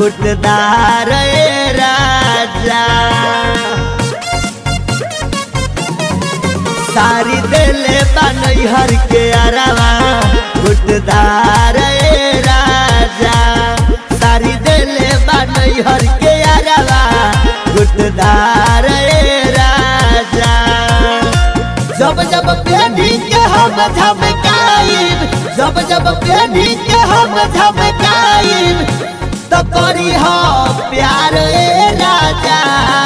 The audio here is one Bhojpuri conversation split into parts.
गुटदार ए राजा सारी देले बनई हर के अरवा गुटदार ए राजा सारी देले बनई हर के अरवा गुटदार ए राजा जब जब प्रेमी के हम झमकाइब जब जब प्रेमी के हम झमकाइब तो करी हो प्यार ए राजा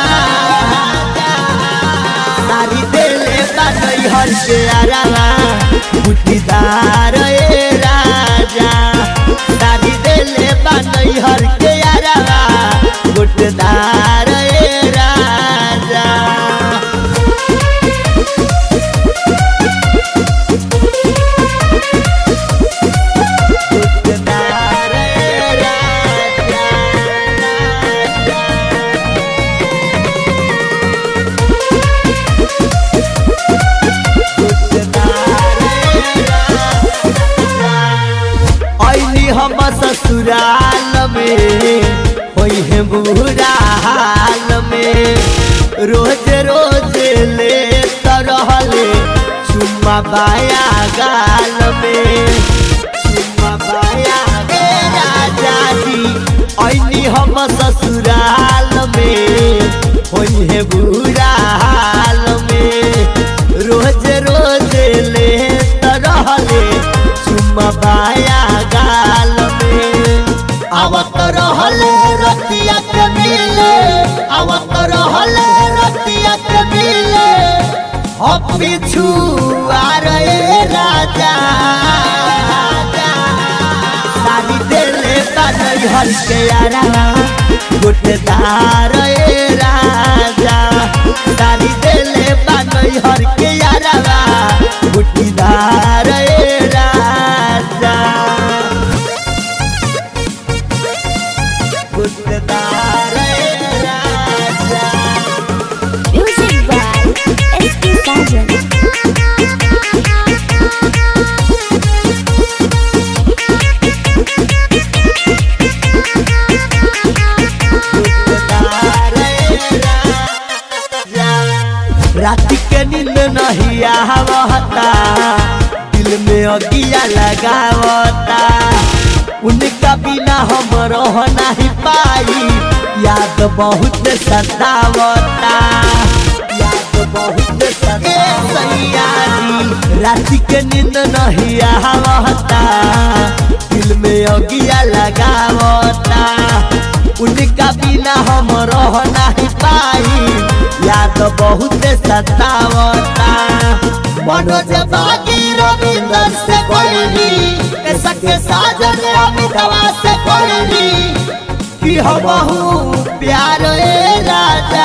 सारी देले बनई हर के अरवा गुटीदार ए राजा सारी देले बनई हर के अरवा गुटदार ए राजा गुटदार ए राजा ऐनी हम ससुराल में होई है बुरा हाल में रोज रोज ले तरहले चुम्मा बाया गाल में चुम्मा बाया गे राजा जी ऐनी हम ससुराल में होई है बुरा हाल में रोज रोज ले तरहले चुम्मा बाया गाल में आवत रहले रतिया के मिले आवत रहले रतिया के मिले हो पिछु आ रहे राजा सारी देले बनई हर के यारा गुटदार ए राजा सारी देले बनई हर के यारा गुटीदार ए राजा गुटदार ए राजा Music by SP Sajan. रात के नींद नहीं आवता दिल में अगिया लगावता उनका बिना हम रह नहीं पाई याद बहुत सतावता याद बहुत सतावता रात के नींद नहीं आवता दिल में अगिया लगावता उनका बिना हम रह नहीं पाई याद बहुत सतावता मनोज बागी रविंद्र से कोई सके साजन अमितवा से कोई कि हम प्यार ए राजा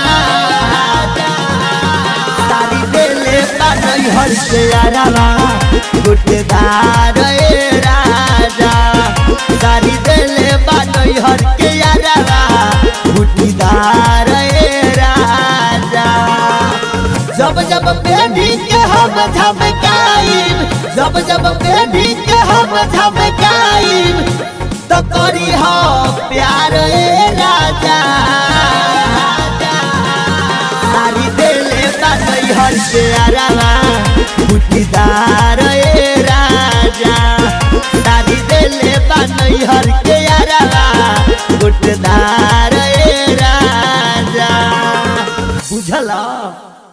सारी देले बनई हर से अरवा गुटदार ए राजा सारी देले बनई हर के अरवा गुटीदार ए राजा जब जब बेबी के हम झमकाइब जब जब बेबी के हम झमकाइब तो करी हो प्यार ए राजा सारी देले बनई हर से अरवा गुटीदार ए राजा सारी देले बनई हर के अरवा गुटदार ए राजा बुझला